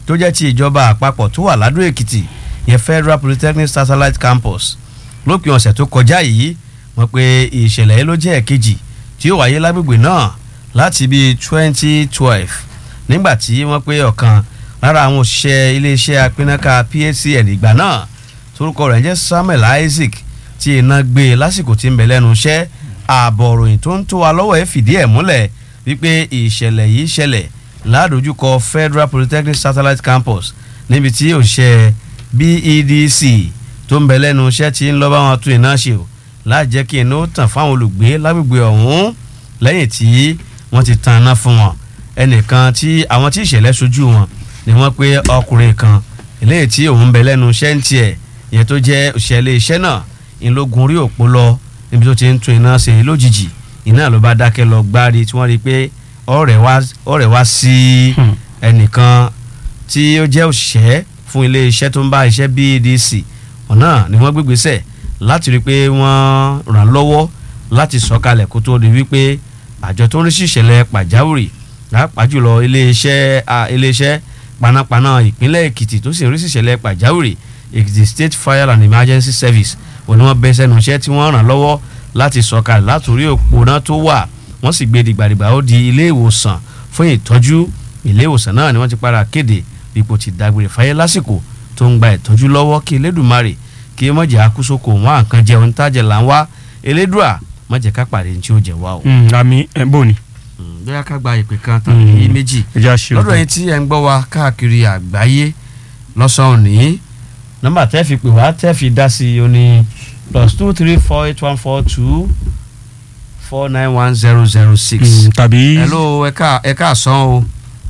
tó jẹ́ ti ìjọba àpapọ̀ tó wà ládùn èkìtì yẹn federal polytechnic satellite campus lópin ọ̀sẹ̀ tó kọjá yìí wọ́n pe ìṣẹ̀lẹ̀ yìí ló jẹ́ ẹ̀kejì tí ó wáyé lágbègbè náà láti bíi twenty twelve nígbà tí wọ́n pe ọ̀kan lára àwọn òṣìṣẹ́ iléeṣẹ́ apínnáká PHCN ìgbà náà torúkọ rẹ̀ ń jẹ́ Samuel Isaac tí iná gbé e lásìkò tí ń bẹ lẹ́nu iṣẹ́ ààbọ̀ òròyìn tó ń tó wa lọ́wọ́ ẹ̀ fìdí ẹ̀ múlẹ̀ wípé ìṣẹ̀lẹ̀ yìí ṣẹlẹ̀ ládojúkọ Federal Polytechnic Satellite Campus níbi tí òṣìṣẹ́ BEDC tó ń bẹ lẹ́nu iṣẹ́ tí ń lọ́ bá wọn tún iná ṣe o láàjẹ́ kí iná ó tàn fáwọn olùgbé lágbègbè ọ̀hún lẹ́yìn tí wọ́n ti tan iná fún wọn ẹnìkan tí àwọn tí ìṣẹ̀lẹ̀ ṣojú wọn ni wọ́n pé ọkùnrin kan eléyìí tí òun ń bẹ lẹ́nu iṣẹ́ ń tiẹ̀ ìyẹn tó jẹ́ òṣìṣẹ́ iṣẹ́ náà ìlógun orí òpó lọ níbi tó ti ń tún iná ṣe lójijì iná ló bá dákẹ́ lọ gbárí tí wọ́n rí i pé ọ̀rẹ́ wá sí ẹnìkan tí ó jẹ́ òṣìṣẹ́ fún ilé iṣẹ́ tó ń bá iṣẹ́ BEDC ọ̀nà ni wọ́n gbégbésẹ̀ láti rí i pé wọ́n ràn lọ́wọ́ láti sọ̀kalẹ̀ kó tó di wípé àjọ tó ń rí sí ìṣẹ̀lẹ̀ pàjáwìrì pàápàá jùlọ ilé iṣẹ́ ilé iṣẹ́ panápaná ìpínlẹ̀ Èkìtì tó sì ń rí sí ìṣẹ̀lẹ̀ pàjáwìrì Èkìtì State Fire and Emergency Service òní wọ́n bẹ́ sẹ́nu iṣẹ́ tí wọ́n ràn lọ́wọ́ láti sọ̀kalẹ̀ látòrí òpónà tó wà wọ́n sì gbé dìgbàdìgbà ó di ilé ìwòsàn fún ìtọ́jú ilé ìwòsàn náà ni wọ́n ti para kéde ipò ti dágbére fáyé lásìkò tó ń gba ìtọ́jú lọ́wọ́ kí elédùnmarè kí mọ̀jẹ̀ akúsókò wọn àǹkan jẹun tájẹ̀ là ń wá elédùà mọ̀jẹ̀ ká pàdé ní tí ó jẹ̀ wá o. àmì ẹ̀ bò ní. bóyá ká gba ìpè kan tàbí méjì ẹja ṣe lọ́dọ̀ yìí tí ẹ̀ ń gbọ́ wa káàkiri àgbáyé lọ́sàn-án ní nọ́mbà tẹ́ fi pè wá tẹ́ fi dá sí i ó ní plus two three four eight one four two four nine one zero zero six. tàbí. hello ẹ ká ẹ káàsán o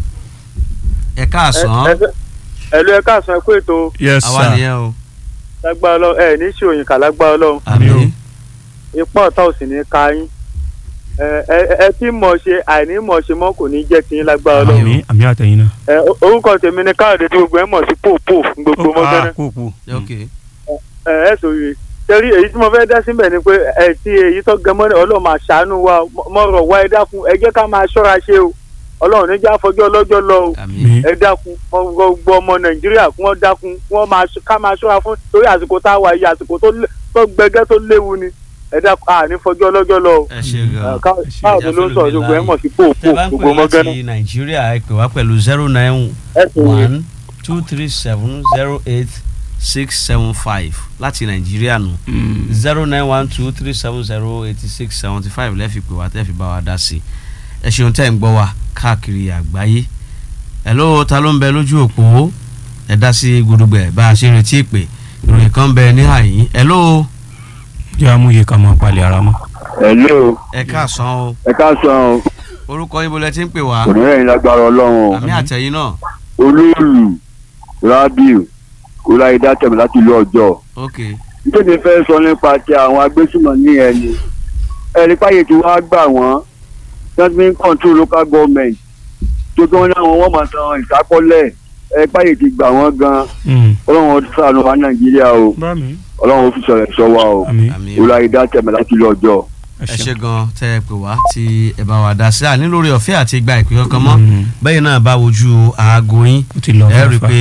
ẹ káàsán ẹ̀lú ẹ káàsán ẹ kú ètò yes àwa sir. nìyẹn o lágbára ọlọ́run ẹ ní sí òyìnká lágbára ọlọ́run àmín ipá ọ̀tá ò sì ní ka yín ẹ ẹ ẹ tí mọ̀ ṣe àìní mọ̀ ṣe mọ́ kò ní jẹ́ tiyín lágbára ọlọ́run àmì àmì àtẹ̀yìn náà. ẹ orúkọ tèmi ni káàdé tí gbogbo ẹ mọ̀ sí pòpò fún gbogbo mọ́gánná kó kú. ok ẹ ẹ sòrè torí èyí tí mo fẹ́ dá síbẹ̀ ni pé ẹ ti èyí tó gẹ mọ́ni ọlọ́run máa ṣàánú wa mọ̀rọ̀ wá ẹ dákun ẹ jẹ́ ká máa ṣọ́ra ṣe o ọlọ́run níjà fọjọ́ ọlọ́jọ́ lọ o àmín ẹ dákun gbogbo ọmọ nàìjíríà kí wọ́n dákun kí wọ́n máa ṣ- ká máa ṣọ́ra fún torí àsìkò tá a wà yìí àsìkò tó lé- tó gbẹgẹ́ tó léwu ni ẹ dákun à ní fọjọ́ ọlọ́jọ́ lọ o ẹ ṣe gan káàdé ló ń sọ̀rọ̀ gbogbo ẹ̀ mọ̀ sí pòpò tẹ́ bá ń gbogbo pè mọ́gánná láti nàìjíríà ẹ pè wá pẹ̀lú zero nine ẹ sì rí one two three seven zero eight six seven five láti nàìjíríà nù zero nine one two three seven zero eighty six seventy five lẹ́ẹ̀fi pè wá tẹ́ẹ̀ fi bá wa dá sí i ẹ ṣeun tẹ́ ń gbọ́ wa káàkiri àgbáyé hello ta ló ń bẹ lójú òpó ẹ dá sí gudugbẹ bá a ṣe ń retí ìpè ìròyìn kan bẹ ní àyín hello jẹ́ àmúyẹ ká máa palẹ̀ ara mọ́. hello ẹ káàsán o ẹ káàsán o orúkọ ibo lẹ ti ń pè wá kò ní rẹ̀ yín lágbára ọlọ́run o àmì àtẹ̀yìn náà olóòlù rabiu kóláyédá tẹ̀mí láti ìlú ọjọ́ ok nítorí fẹ́ sọ nípa ti àwọn agbésùnmọ̀ ní ẹni ẹni páyé tí wọ́n á gbà wọ́n government control local government tó tó wọn náà wọ́n máa san ìsákọ́lẹ̀ ẹ páyé ti gbà wọ́n gan ọlọ́run ó ṣàánú wa nàìjíríà o bá mi. ọlọ́run ó fi sọ̀rọ̀ ẹ̀ṣọ́ wa o àmì àmì kóláyédá tẹ̀mí láti ìlú ọjọ́. ẹ ṣe gan tẹ́ ẹ pè wá tí ẹ bá wa dá sí àní lórí ọ̀fẹ́ àti ìgbà ìpè kankan mọ́ bẹ́ẹ̀ náà bá wojú aago yín ó ti lọ ẹ rí i fàáfàá. pé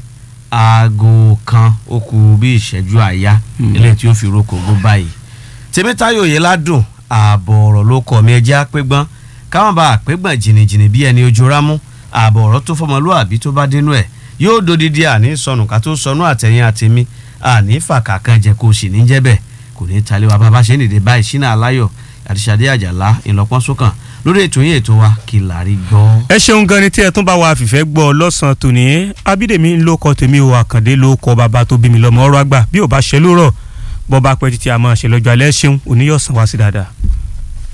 aago kan ó kù bí ìṣẹ́jú àyá Mm. eléyìí tí ó fi roko gbó báyìí tèmítáyò yìí ládùn ààbọ̀ ọ̀rọ̀ ló kọ̀ mí ẹjẹ́ àpégbọ́n káwọn bá àpégbọ́n jìnnìjìnnì bí ẹni ojú rámú ààbọ̀ ọ̀rọ̀ tó fọmọlúàbí tó bá dénú ẹ̀ yóò dodidi àní sọnù ká tó sọnù àtẹ̀yìn àtẹ̀mí àní fàkà kan jẹ kó o sì ní jẹ́ bẹ́ẹ̀ kò ní talé wa bàbá ṣe ń dìde báyìí sínú aláyọ̀ àti Ṣadé Àjàlá ìlọpọ́n sókàn lórí ètò yín ètò wa kí làárí gbọ́. ẹ ṣeun gan ni tí ẹ tún bá wa fìfẹ́ gbọ́ lọ́sàn-án tòní abídèmí ló kọ tèmi o àkàndé ló kọ bàbá tó bí mi lọ́mọ ọ̀rọ̀ àgbà bí ò bá ṣe lórọ̀ bọ́ bá pẹ́ títí a máa ṣe lọ́jọ́ alẹ́ ṣeun oníyọ̀sán wá sí dáadáa.